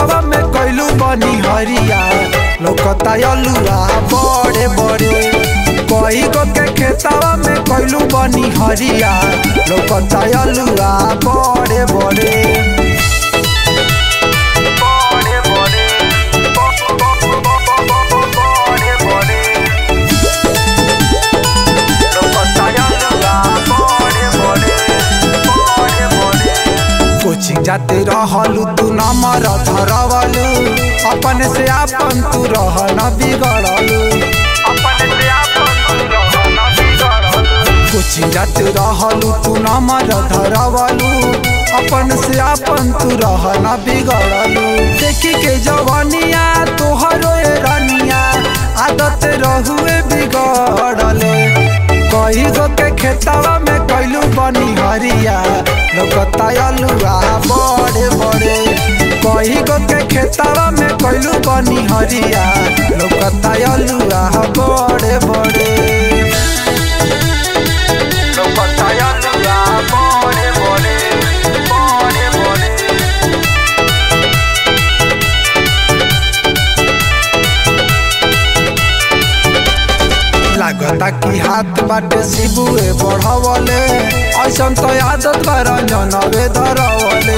खेतवा में कैलू बनी हरिया लौकता अलुआ बड़े बड़े कई गो के खेतवा में कैलू बनी हरिया लौकता अलुआ बड़े बड़े बड़े बड़े बड़े बड़े कोचिंग जाते रहलू तू नंबर धरवलू अपन से आपन तू रह न बिगड़लू कोचिंग जाते रहलू तू नंबर धरवलू अपन से आपन तू रह न बिगड़लू देखी के जवनिया तोहरो ए रनिया आदत रहुए बिगड़ले कई गो के खेतवा में कैलू बनी हरिया लौकता अलुआ बड़े बड़े कई गो के खेतवा में कैलू बनी हरिया लौकता अलुआ बड़े बड़े लौकता अलुआ बड़े बड़े बड़े बड़े लागता कि हाथ बाटे शिबुए बढ़वले ऐसन तो आदत बा रंजनवे धरवले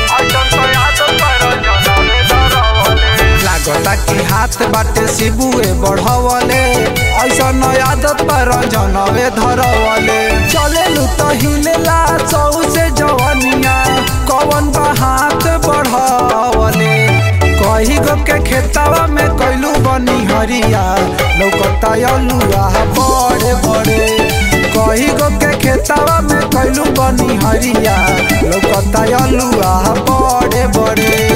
लागता कि हाथ बाटे शिबुए बढ़वले ऐसन आदत बा रंजनवे धरवले चलेलू तो हिलेला सौ से जवनिया कवन बा हाथ बढ़वले कही गो के खेतवा में कैलू बनी हरिया लौकता अलुआ बड़े बड़े कही गो के खेतवा में कैलू बनी हरिया लौकता अलुआ बड़े बड़े